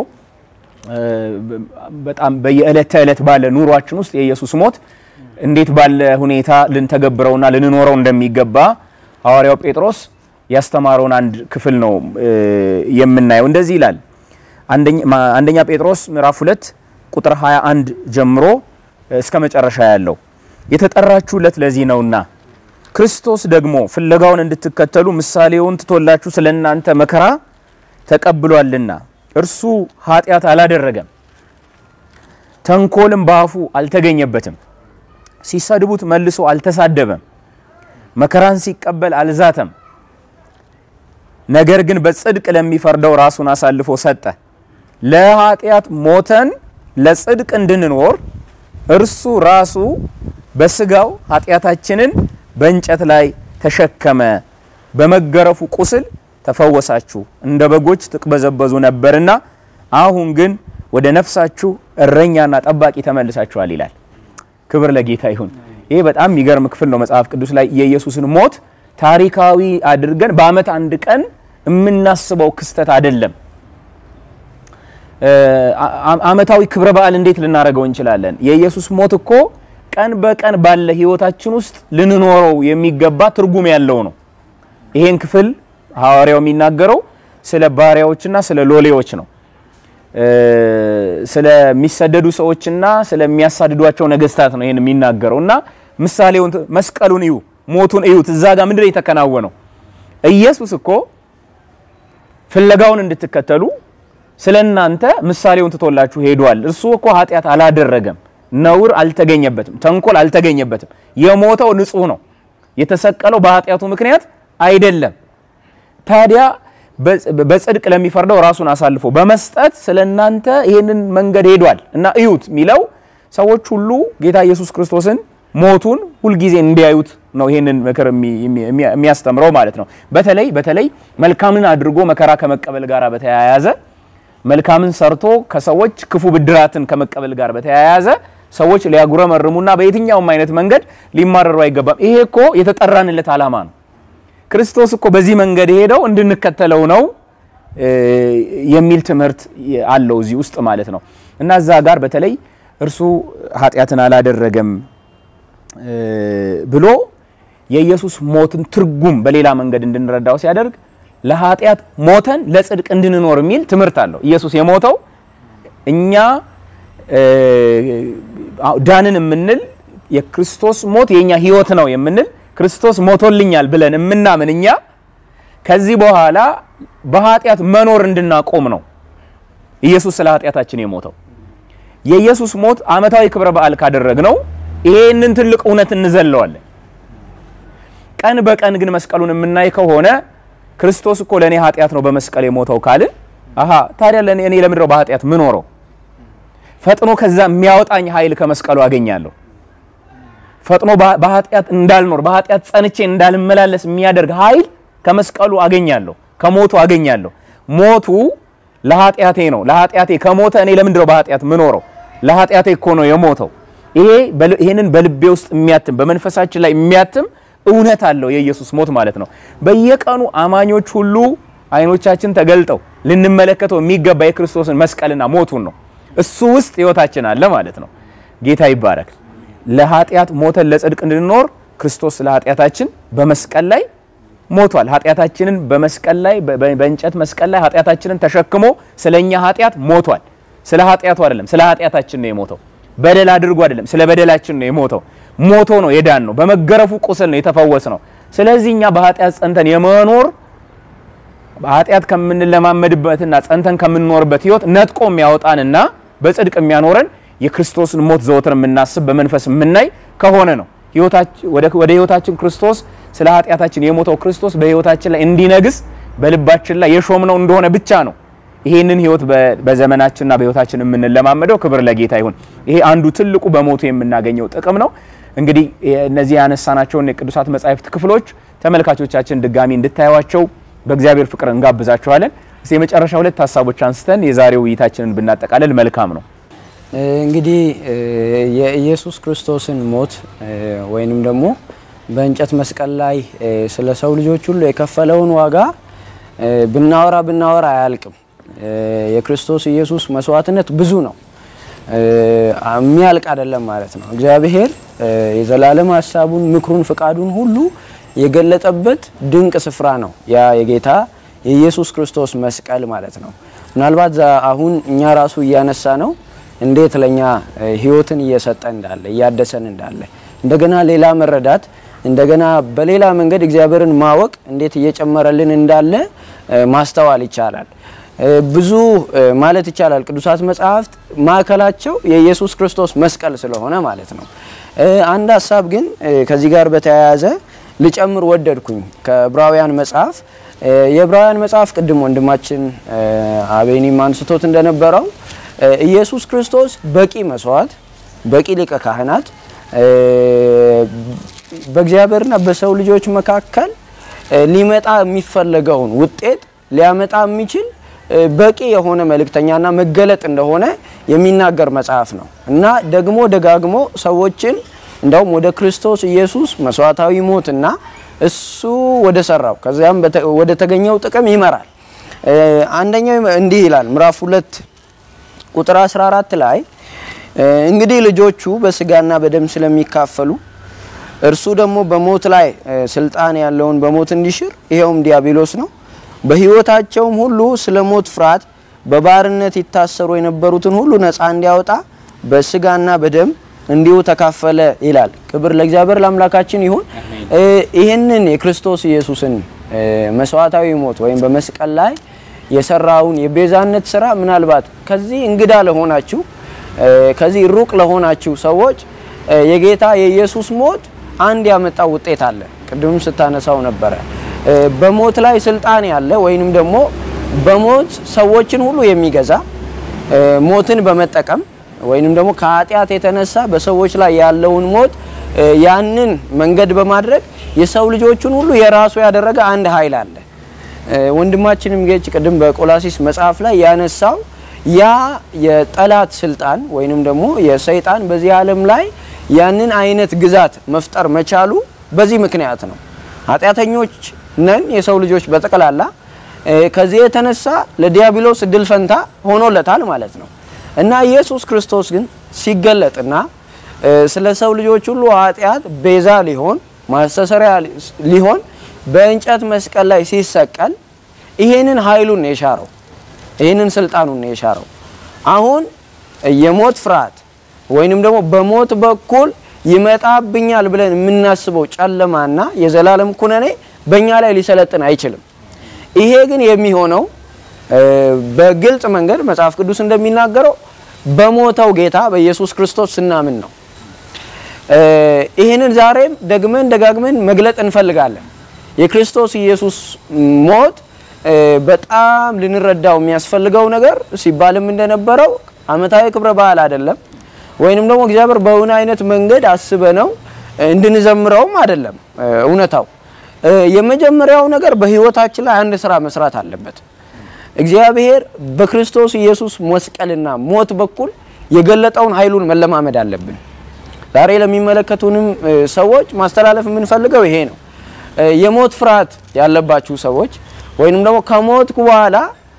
በጣም በየዕለት ተዕለት ባለ ኑሯችን ውስጥ የኢየሱስ ሞት እንዴት ባለ ሁኔታ ልንተገብረውና ልንኖረው እንደሚገባ ሐዋርያው ጴጥሮስ ያስተማረውን አንድ ክፍል ነው የምናየው። እንደዚህ ይላል። አንደኛ ጴጥሮስ ምዕራፍ 2 ቁጥር 21 ጀምሮ እስከ መጨረሻ ያለው የተጠራችሁለት ለዚህ ነውና ክርስቶስ ደግሞ ፍለጋውን እንድትከተሉ ምሳሌውን ትቶላችሁ ስለ እናንተ መከራ ተቀብሏልና እርሱ ኃጢአት አላደረገም፣ ተንኮልም በአፉ አልተገኘበትም፣ ሲሰድቡት መልሶ አልተሳደበም፣ መከራን ሲቀበል አልዛተም። ነገር ግን በጽድቅ ለሚፈርደው ራሱን አሳልፎ ሰጠ። ለኃጢአት ሞተን ለጽድቅ እንድንኖር እርሱ ራሱ በስጋው ኃጢአታችንን በእንጨት ላይ ተሸከመ። በመገረፉ ቁስል ተፈወሳችሁ። እንደ በጎች ትቅበዘበዙ ነበርና አሁን ግን ወደ ነፍሳችሁ እረኛና ጠባቂ ተመልሳችኋል ይላል። ክብር ለጌታ ይሁን። ይሄ በጣም የሚገርም ክፍል ነው መጽሐፍ ቅዱስ ላይ የኢየሱስን ሞት ታሪካዊ አድርገን በዓመት አንድ ቀን የምናስበው ክስተት አይደለም። ዓመታዊ ክብረ በዓል እንዴት ልናደርገው እንችላለን? የኢየሱስ ሞት እኮ ቀን በቀን ባለ ህይወታችን ውስጥ ልንኖረው የሚገባ ትርጉም ያለው ነው። ይሄን ክፍል ሐዋርያው የሚናገረው ስለ ባሪያዎችና ስለ ሎሌዎች ነው። ስለሚሰደዱ ሰዎችና ስለሚያሳድዷቸው ነገስታት ነው ይሄን የሚናገረው እና ምሳሌውን መስቀሉን እዩ፣ ሞቱን እዩት። እዛ ጋር ምንድን ነው የተከናወነው? ኢየሱስ እኮ ፍለጋውን እንድትከተሉ ስለ እናንተ ምሳሌውን ትቶላችሁ ሄዷል። እርሱ እኮ ኃጢአት አላደረገም፣ ነውር አልተገኘበትም፣ ተንኮል አልተገኘበትም። የሞተው ንጹህ ነው። የተሰቀለው በኃጢአቱ ምክንያት አይደለም። ታዲያ በጽድቅ ለሚፈርደው ራሱን አሳልፎ በመስጠት ስለ እናንተ ይህንን መንገድ ሄዷል እና እዩት የሚለው ሰዎች ሁሉ ጌታ ኢየሱስ ክርስቶስን ሞቱን ሁልጊዜ እንዲያዩት ነው ይህንን ምክር የሚያስተምረው ማለት ነው። በተለይ በተለይ መልካምን አድርጎ መከራ ከመቀበል ጋር በተያያዘ መልካምን ሰርቶ ከሰዎች ክፉ ብድራትን ከመቀበል ጋር በተያያዘ ሰዎች ሊያጉረመርሙና በየትኛውም አይነት መንገድ ሊማረሩ አይገባም። ይሄ እኮ የተጠራንለት ዓላማ ነው። ክርስቶስ እኮ በዚህ መንገድ ሄደው እንድንከተለው ነው የሚል ትምህርት አለው እዚህ ውስጥ ማለት ነው። እና እዛ ጋር በተለይ እርሱ ኃጢአትን አላደረገም ብሎ የኢየሱስ ሞትን ትርጉም በሌላ መንገድ እንድንረዳው ሲያደርግ ለኃጢአት ሞተን ለጽድቅ እንድንኖር የሚል ትምህርት አለው። ኢየሱስ የሞተው እኛ ዳንን የምንል የክርስቶስ ሞት የኛ ሕይወት ነው የምንል ክርስቶስ ሞቶልኛል ብለን የምናምን እኛ ከዚህ በኋላ በኃጢአት መኖር እንድናቆም ነው ኢየሱስ ስለ ኃጢአታችን የሞተው። የኢየሱስ ሞት ዓመታዊ ክብረ በዓል ካደረግነው ይሄንን ትልቅ እውነት እንዘለዋለን። ቀን በቀን ግን መስቀሉን የምናይ ከሆነ ክርስቶስ እኮ ለእኔ ኃጢአት ነው በመስቀል የሞተው ካልን አሀ ታዲያ ለእኔ እኔ ለምንድነው በኃጢአት ምኖረው? ፈጥኖ ከዛ የሚያወጣኝ ኃይል ከመስቀሉ አገኛለሁ። ፈጥኖ በኃጢአት እንዳልኖር በኃጢአት ጸንቼ እንዳልመላለስ የሚያደርግ ኃይል ከመስቀሉ አገኛለሁ፣ ከሞቱ አገኛለሁ። ሞቱ ለኃጢአቴ ነው። ለኃጢአቴ ከሞተ እኔ ለምንድነው በኃጢአት ምኖረው? ለኃጢአቴ እኮ ነው የሞተው። ይሄ ይሄንን በልቤ ውስጥ የሚያትም በመንፈሳችን ላይ የሚያትም እውነት አለው የኢየሱስ ሞት ማለት ነው። በየቀኑ አማኞች ሁሉ አይኖቻችን ተገልጠው ልንመለከተው የሚገባ የክርስቶስን መስቀልና ሞቱን ነው። እሱ ውስጥ ህይወታችን አለ ማለት ነው። ጌታ ይባረክ። ለኃጢአት ሞተን ለጽድቅ እንድንኖር ክርስቶስ ለኃጢአታችን በመስቀል ላይ ሞቷል። ኃጢአታችንን በመስቀል ላይ በእንጨት መስቀል ላይ ኃጢአታችንን ተሸክሞ ስለኛ ኃጢአት ሞቷል። ስለ ኃጢአቱ አይደለም፣ ስለ ኃጢአታችን ነው የሞተው። በደል አድርጎ አይደለም፣ ስለ በደላችን ነው የሞተው። ሞቶ ነው የዳን ነው። በመገረፉ ቁስል ነው የተፈወስ ነው። ስለዚህ እኛ በኃጢአት ጸንተን የመኖር በኃጢአት ከምንለማመድበትና ጸንተን ከምንኖርበት ህይወት ነጥቆ የሚያወጣንና በጽድቅ የሚያኖረን የክርስቶስን ሞት ዘወትር የምናስብ በመንፈስ የምናይ ከሆነ ነው። ወደ ህይወታችን ክርስቶስ ስለ ኃጢአታችን የሞተው ክርስቶስ በህይወታችን ላይ እንዲነግስ በልባችን ላይ የሾምነው እንደሆነ ብቻ ነው ይሄንን ህይወት በዘመናችንና በህይወታችን የምንለማመደው። ክብር ለጌታ ይሁን። ይሄ አንዱ ትልቁ በሞቱ የምናገኘው ጥቅም ነው። እንግዲህ እነዚህ ያነሳናቸውን የቅዱሳት መጻሕፍት ክፍሎች ተመልካቾቻችን ድጋሚ እንድታዩዋቸው በእግዚአብሔር ፍቅር እንጋብዛችኋለን። እስቲ የመጨረሻ ሁለት ሀሳቦች አንስተን የዛሬው ውይይታችንን ብናጠቃልል መልካም ነው። እንግዲህ የኢየሱስ ክርስቶስን ሞት ወይንም ደግሞ በእንጨት መስቀል ላይ ስለ ሰው ልጆች ሁሉ የከፈለውን ዋጋ ብናወራ ብናወራ አያልቅም። የክርስቶስ ኢየሱስ መስዋዕትነት ብዙ ነው፣ የሚያልቅ አይደለም ማለት ነው። እግዚአብሔር የዘላለም ሀሳቡን፣ ምክሩን፣ ፍቃዱን ሁሉ የገለጠበት ድንቅ ስፍራ ነው ያ የጌታ የኢየሱስ ክርስቶስ መስቀል ማለት ነው። ምናልባት አሁን እኛ ራሱ እያነሳ ነው እንዴት ለኛ ህይወትን እየሰጠ እንዳለ እያደሰን እንዳለ እንደገና ሌላ መረዳት እንደገና በሌላ መንገድ እግዚአብሔርን ማወቅ እንዴት እየጨመረልን እንዳለ ማስተዋል ይቻላል። ብዙ ማለት ይቻላል ቅዱሳት መጽሐፍት ማዕከላቸው የኢየሱስ ክርስቶስ መስቀል ስለሆነ ማለት ነው። አንድ ሀሳብ ግን ከዚህ ጋር በተያያዘ ልጨምር ወደድኩኝ ከዕብራውያን መጽሐፍ የዕብራውያን መጽሐፍ ቅድም ወንድማችን አቤኒም አንስቶት እንደነበረው ኢየሱስ ክርስቶስ በቂ መስዋዕት፣ በቂ ሊቀ ካህናት በእግዚአብሔርና በሰው ልጆች መካከል ሊመጣ የሚፈለገውን ውጤት ሊያመጣ የሚችል በቂ የሆነ መልእክተኛና መገለጥ እንደሆነ የሚናገር መጽሐፍ ነው እና ደግሞ ደጋግሞ ሰዎችን እንዳውም ወደ ክርስቶስ ኢየሱስ መስዋዕታዊ ሞትና እሱ ወደ ሰራው ከዚያም ወደ ተገኘው ጥቅም ይመራል። አንደኛው እንዲህ ይላል ምዕራፍ ሁለት ቁጥር 14 ላይ እንግዲህ ልጆቹ በስጋና በደም ስለሚካፈሉ እርሱ ደግሞ በሞት ላይ ስልጣን ያለውን በሞት እንዲሽር ይኸውም ዲያብሎስ ነው። በሕይወታቸውም ሁሉ ስለ ሞት ፍርሃት በባርነት ይታሰሩ የነበሩትን ሁሉ ነፃ እንዲያወጣ በስጋና በደም እንዲሁ ተካፈለ ይላል። ክብር ለእግዚአብሔር ለአምላካችን ይሁን። ይህንን የክርስቶስ ኢየሱስን መስዋዕታዊ ሞት ወይም በመስቀል ላይ የሰራውን የቤዛነት ስራ ምናልባት ከዚህ እንግዳ ለሆናችሁ ከዚህ ሩቅ ለሆናችሁ ሰዎች የጌታ የኢየሱስ ሞት አንድ ያመጣው ውጤት አለ። ቅድም ስታነሳው ነበረ። በሞት ላይ ስልጣን ያለ ወይንም ደግሞ በሞት ሰዎችን ሁሉ የሚገዛ ሞትን በመጠቀም ወይንም ደግሞ ከኃጢአት የተነሳ በሰዎች ላይ ያለውን ሞት ያንን መንገድ በማድረግ የሰው ልጆችን ሁሉ የራሱ ያደረገ አንድ ኃይል አለ። ወንድማችንም ጌች ቅድም በቆላሲስ መጽሐፍ ላይ ያነሳው ያ የጠላት ስልጣን ወይንም ደግሞ የሰይጣን በዚህ ዓለም ላይ ያንን አይነት ግዛት መፍጠር መቻሉ በዚህ ምክንያት ነው። ኃጢአተኞች ነን የሰው ልጆች በጠቅላላ። ከዚህ የተነሳ ለዲያብሎስ እድል ፈንታ ሆኖለታል ማለት ነው እና ኢየሱስ ክርስቶስ ግን ሲገለጥና ስለ ሰው ልጆች ሁሉ ኃጢአት ቤዛ ሊሆን ማስተሰሪያ ሊሆን በእንጨት መስቀል ላይ ሲሰቀል ይሄንን ኃይሉን ነው የሻረው። ይህንን ስልጣኑን ነው የሻረው። አሁን የሞት ፍርሃት ወይንም ደግሞ በሞት በኩል ይመጣብኛል ብለን የምናስበው ጨለማና የዘላለም ኩነኔ በእኛ ላይ ሊሰለጥን አይችልም። ይሄ ግን የሚሆነው በግልጽ መንገድ መጽሐፍ ቅዱስ እንደሚናገረው በሞተው ጌታ በኢየሱስ ክርስቶስ ስናምን ነው። ይህንን ዛሬም ደግመን ደጋግመን መግለጥ እንፈልጋለን። የክርስቶስ ኢየሱስ ሞት በጣም ልንረዳው የሚያስፈልገው ነገር ሲባልም እንደነበረው ዓመታዊ ክብረ በዓል አይደለም፣ ወይንም ደግሞ እግዚአብሔር በእውን አይነት መንገድ አስበ ነው እንድንዘምረውም አይደለም። እውነታው የመጀመሪያው ነገር በህይወታችን ላይ አንድ ስራ መስራት አለበት። እግዚአብሔር በክርስቶስ ኢየሱስ መስቀልና ሞት በኩል የገለጠውን ኃይሉን መለማመድ አለብን። ዛሬ ለሚመለከቱንም ሰዎች ማስተላለፍ የምንፈልገው ይሄ ነው። የሞት ፍርሃት ያለባችሁ ሰዎች ወይንም ደግሞ ከሞትኩ በኋላ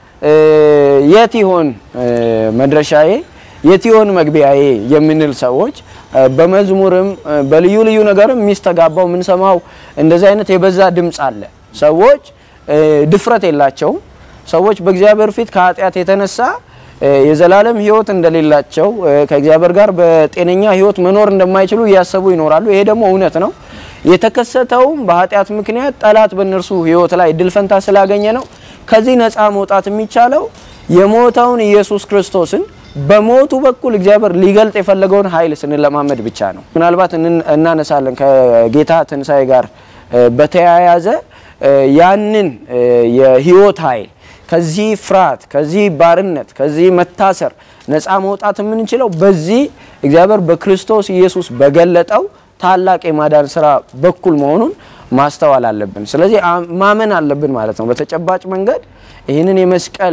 የት ይሆን መድረሻዬ፣ የት ይሆን መግቢያዬ የምንል ሰዎች በመዝሙርም በልዩ ልዩ ነገርም የሚስተጋባው የምንሰማው እንደዚህ አይነት የበዛ ድምፅ አለ። ሰዎች ድፍረት የላቸውም። ሰዎች በእግዚአብሔር ፊት ከኃጢአት የተነሳ የዘላለም ሕይወት እንደሌላቸው ከእግዚአብሔር ጋር በጤነኛ ሕይወት መኖር እንደማይችሉ እያሰቡ ይኖራሉ። ይሄ ደግሞ እውነት ነው። የተከሰተውም በኃጢአት ምክንያት ጠላት በእነርሱ ሕይወት ላይ እድል ፈንታ ስላገኘ ነው። ከዚህ ነፃ መውጣት የሚቻለው የሞተውን ኢየሱስ ክርስቶስን በሞቱ በኩል እግዚአብሔር ሊገልጥ የፈለገውን ኃይል ስንለማመድ ብቻ ነው። ምናልባት እናነሳለን ከጌታ ትንሣኤ ጋር በተያያዘ ያንን የሕይወት ኃይል ከዚህ ፍርሃት፣ ከዚህ ባርነት፣ ከዚህ መታሰር ነፃ መውጣት የምንችለው በዚህ እግዚአብሔር በክርስቶስ ኢየሱስ በገለጠው ታላቅ የማዳን ስራ በኩል መሆኑን ማስተዋል አለብን። ስለዚህ ማመን አለብን ማለት ነው። በተጨባጭ መንገድ ይህንን የመስቀል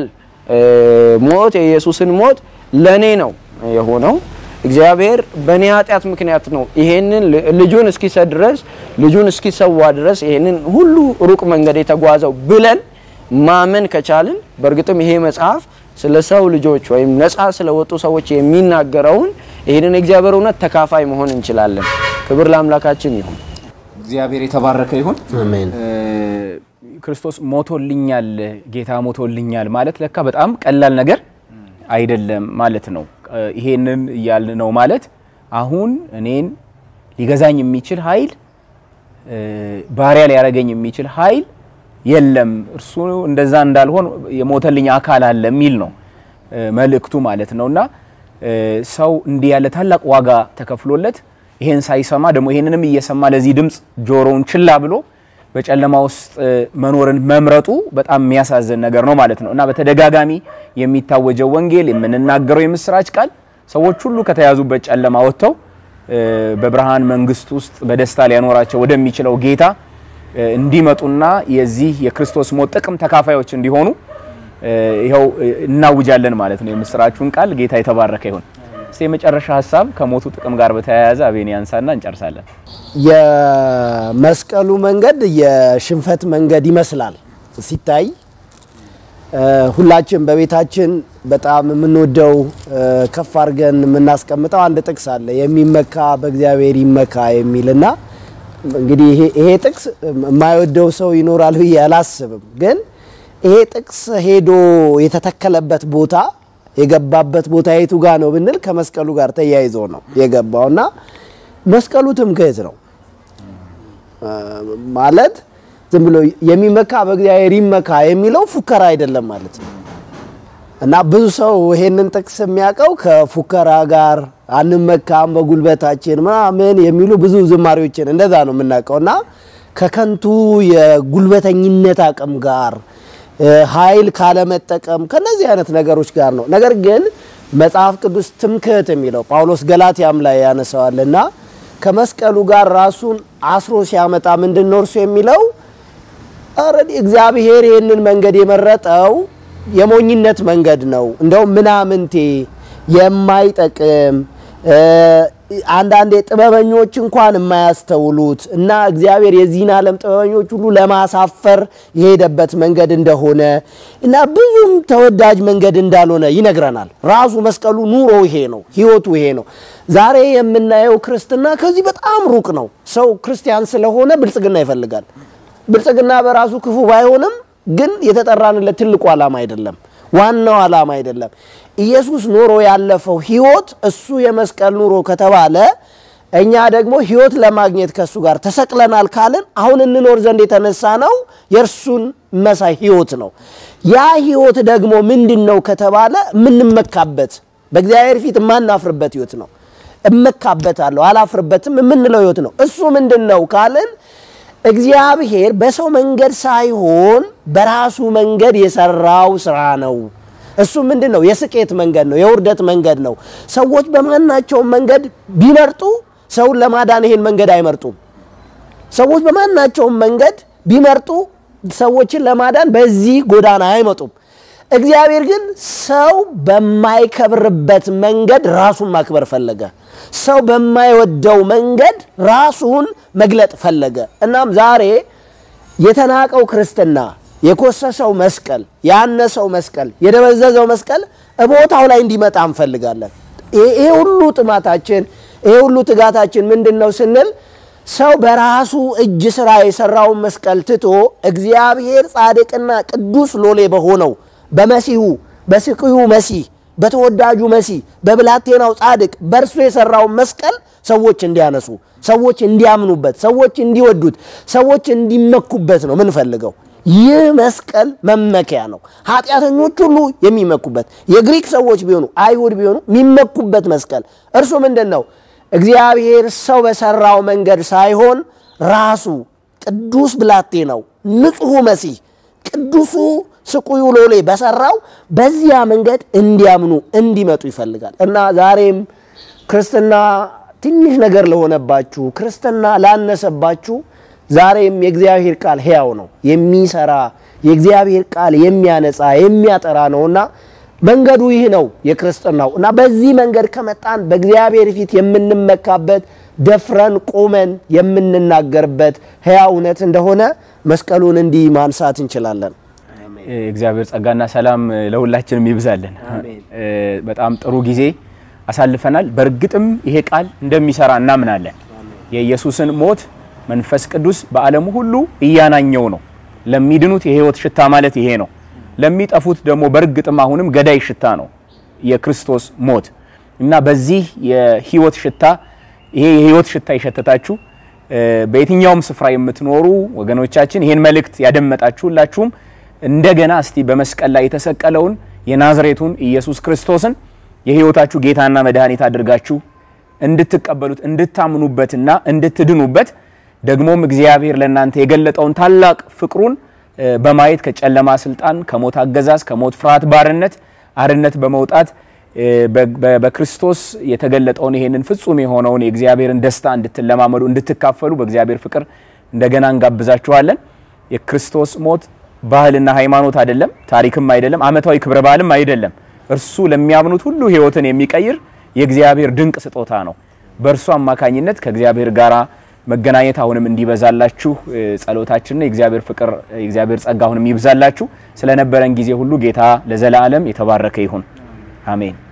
ሞት የኢየሱስን ሞት ለኔ ነው የሆነው እግዚአብሔር በእኔ ኃጢአት ምክንያት ነው ይሄንን ልጁን እስኪሰጥ ድረስ ልጁን እስኪሰዋ ድረስ ይሄንን ሁሉ ሩቅ መንገድ የተጓዘው ብለን ማመን ከቻልን በእርግጥም ይሄ መጽሐፍ ስለ ሰው ልጆች ወይም ነፃ ስለወጡ ሰዎች የሚናገረውን ይህንን የእግዚአብሔር እውነት ተካፋይ መሆን እንችላለን። ክብር ለአምላካችን ይሁን። እግዚአብሔር የተባረከ ይሁን። አሜን። ክርስቶስ ሞቶልኛል፣ ጌታ ሞቶልኛል ማለት ለካ በጣም ቀላል ነገር አይደለም ማለት ነው። ይሄንን እያልን ነው ማለት አሁን እኔን ሊገዛኝ የሚችል ኃይል ባሪያ ሊያደርገኝ የሚችል ኃይል የለም። እርሱ እንደዛ እንዳልሆን የሞተልኝ አካል አለ የሚል ነው መልእክቱ ማለት ነው። እና ሰው እንዲህ ያለ ታላቅ ዋጋ ተከፍሎለት ይሄን ሳይሰማ ደግሞ ይሄንንም እየሰማ ለዚህ ድምፅ ጆሮውን ችላ ብሎ በጨለማ ውስጥ መኖርን መምረጡ በጣም የሚያሳዝን ነገር ነው ማለት ነው እና በተደጋጋሚ የሚታወጀው ወንጌል የምንናገረው የምስራች ቃል ሰዎች ሁሉ ከተያዙበት ጨለማ ወጥተው በብርሃን መንግስት ውስጥ በደስታ ሊያኖራቸው ወደሚችለው ጌታ እንዲመጡና የዚህ የክርስቶስ ሞት ጥቅም ተካፋዮች እንዲሆኑ ይኸው እናውጃለን ማለት ነው የምስራቹን ቃል። ጌታ የተባረከ ይሁን። እስቲ የመጨረሻ ሀሳብ ከሞቱ ጥቅም ጋር በተያያዘ አቤን ያንሳና እንጨርሳለን። የመስቀሉ መንገድ የሽንፈት መንገድ ይመስላል ሲታይ። ሁላችን በቤታችን በጣም የምንወደው ከፍ አድርገን የምናስቀምጠው አንድ ጥቅስ አለ፣ የሚመካ በእግዚአብሔር ይመካ የሚልና እንግዲህ ይሄ ጥቅስ የማይወደው ሰው ይኖራል ብዬ አላስብም። ግን ይሄ ጥቅስ ሄዶ የተተከለበት ቦታ የገባበት ቦታ የቱ ጋር ነው ብንል ከመስቀሉ ጋር ተያይዞ ነው የገባውና መስቀሉ ትምክህት ነው ማለት ዝም ብሎ የሚመካ በእግዚአብሔር ይመካ የሚለው ፉከራ አይደለም ማለት ነው። እና ብዙ ሰው ይሄንን ጥቅስ የሚያውቀው ከፉከራ ጋር አንመካም በጉልበታችን ምናምን የሚሉ ብዙ ዝማሬዎችን እንደዛ ነው የምናውቀው እና ከከንቱ የጉልበተኝነት አቅም ጋር ኃይል ካለመጠቀም ከነዚህ አይነት ነገሮች ጋር ነው። ነገር ግን መጽሐፍ ቅዱስ ትምክህት የሚለው ጳውሎስ ገላትያም ላይ ያነሳዋል እና ከመስቀሉ ጋር ራሱን አስሮ ሲያመጣ ምንድን ነው እርሱ የሚለው ኦልሬዲ እግዚአብሔር ይህንን መንገድ የመረጠው የሞኝነት መንገድ ነው። እንደውም ምናምንቴ የማይጠቅም አንዳንዴ ጥበበኞች እንኳን የማያስተውሉት እና እግዚአብሔር የዚህን ዓለም ጥበበኞች ሁሉ ለማሳፈር የሄደበት መንገድ እንደሆነ እና ብዙም ተወዳጅ መንገድ እንዳልሆነ ይነግረናል። ራሱ መስቀሉ ኑሮ ይሄ ነው፣ ህይወቱ ይሄ ነው። ዛሬ የምናየው ክርስትና ከዚህ በጣም ሩቅ ነው። ሰው ክርስቲያን ስለሆነ ብልጽግና ይፈልጋል። ብልጽግና በራሱ ክፉ ባይሆንም ግን የተጠራንለት ትልቁ ዓላማ አይደለም፣ ዋናው ዓላማ አይደለም። ኢየሱስ ኖሮ ያለፈው ህይወት እሱ የመስቀል ኑሮ ከተባለ እኛ ደግሞ ሕይወት ለማግኘት ከእሱ ጋር ተሰቅለናል ካልን አሁን እንኖር ዘንድ የተነሳ ነው የእርሱን መሳይ ሕይወት ነው። ያ ሕይወት ደግሞ ምንድን ነው ከተባለ የምንመካበት በእግዚአብሔር ፊት የማናፍርበት ሕይወት ነው። እመካበታለሁ አላፍርበትም የምንለው ሕይወት ነው። እሱ ምንድን ነው ካልን እግዚአብሔር በሰው መንገድ ሳይሆን በራሱ መንገድ የሰራው ስራ ነው። እሱ ምንድን ነው? የስኬት መንገድ ነው። የውርደት መንገድ ነው። ሰዎች በማናቸውም መንገድ ቢመርጡ ሰውን ለማዳን ይሄን መንገድ አይመርጡም። ሰዎች በማናቸውም መንገድ ቢመርጡ ሰዎችን ለማዳን በዚህ ጎዳና አይመጡም። እግዚአብሔር ግን ሰው በማይከብርበት መንገድ ራሱን ማክበር ፈለገ። ሰው በማይወደው መንገድ ራሱን መግለጥ ፈለገ። እናም ዛሬ የተናቀው ክርስትና የኮሰሰው መስቀል፣ ያነሰው መስቀል፣ የደበዘዘው መስቀል ቦታው ላይ እንዲመጣ እንፈልጋለን። ይሄ ሁሉ ጥማታችን፣ ይሄ ሁሉ ትጋታችን ምንድን ነው ስንል ሰው በራሱ እጅ ስራ የሰራውን መስቀል ትቶ እግዚአብሔር ጻድቅና ቅዱስ ሎሌ በሆነው በመሲሁ በስቅዩ መሲህ በተወዳጁ መሲህ በብላቴናው ጻድቅ በእርሱ የሰራውን መስቀል ሰዎች እንዲያነሱ፣ ሰዎች እንዲያምኑበት፣ ሰዎች እንዲወዱት፣ ሰዎች እንዲመኩበት ነው ምንፈልገው። ይህ መስቀል መመኪያ ነው። ኃጢአተኞች ሁሉ የሚመኩበት የግሪክ ሰዎች ቢሆኑ አይሁድ ቢሆኑ የሚመኩበት መስቀል እርሱ ምንድን ነው? እግዚአብሔር ሰው በሰራው መንገድ ሳይሆን ራሱ ቅዱስ ብላቴናው ንጹሑ መሲህ ቅዱሱ ስቁዩ ሎሌ በሰራው በዚያ መንገድ እንዲያምኑ እንዲመጡ ይፈልጋል እና ዛሬም ክርስትና ትንሽ ነገር ለሆነባችሁ፣ ክርስትና ላነሰባችሁ ዛሬም የእግዚአብሔር ቃል ሕያው ነው፣ የሚሰራ የእግዚአብሔር ቃል የሚያነጻ የሚያጠራ ነውና መንገዱ ይህ ነው የክርስትናው እና በዚህ መንገድ ከመጣን በእግዚአብሔር ፊት የምንመካበት ደፍረን ቆመን የምንናገርበት ሕያው እውነት እንደሆነ መስቀሉን እንዲህ ማንሳት እንችላለን። እግዚአብሔር ጸጋና ሰላም ለሁላችንም ይብዛልን። በጣም ጥሩ ጊዜ አሳልፈናል። በእርግጥም ይሄ ቃል እንደሚሰራ እናምናለን። የኢየሱስን ሞት መንፈስ ቅዱስ በዓለሙ ሁሉ እያናኘው ነው። ለሚድኑት የሕይወት ሽታ ማለት ይሄ ነው። ለሚጠፉት ደግሞ በእርግጥም አሁንም ገዳይ ሽታ ነው የክርስቶስ ሞት እና በዚህ የሕይወት ሽታ ይሄ የሕይወት ሽታ የሸተታችሁ በየትኛውም ስፍራ የምትኖሩ ወገኖቻችን ይሄን መልእክት ያደመጣችሁ ሁላችሁም እንደገና እስቲ በመስቀል ላይ የተሰቀለውን የናዝሬቱን ኢየሱስ ክርስቶስን የሕይወታችሁ ጌታና መድኃኒት አድርጋችሁ እንድትቀበሉት እንድታምኑበትና እንድትድኑበት ደግሞም እግዚአብሔር ለእናንተ የገለጠውን ታላቅ ፍቅሩን በማየት ከጨለማ ስልጣን፣ ከሞት አገዛዝ፣ ከሞት ፍርሃት ባርነት አርነት በመውጣት በክርስቶስ የተገለጠውን ይሄንን ፍጹም የሆነውን የእግዚአብሔርን ደስታ እንድትለማመዱ እንድትካፈሉ በእግዚአብሔር ፍቅር እንደገና እንጋብዛችኋለን። የክርስቶስ ሞት ባህልና ሃይማኖት አይደለም፣ ታሪክም አይደለም፣ ዓመታዊ ክብረ በዓልም አይደለም። እርሱ ለሚያምኑት ሁሉ ሕይወትን የሚቀይር የእግዚአብሔር ድንቅ ስጦታ ነው። በእርሱ አማካኝነት ከእግዚአብሔር ጋራ መገናኘት አሁንም እንዲበዛላችሁ ጸሎታችንና የእግዚአብሔር ፍቅር የእግዚአብሔር ጸጋ አሁንም ይብዛላችሁ። ስለነበረን ጊዜ ሁሉ ጌታ ለዘላለም የተባረከ ይሁን። አሜን።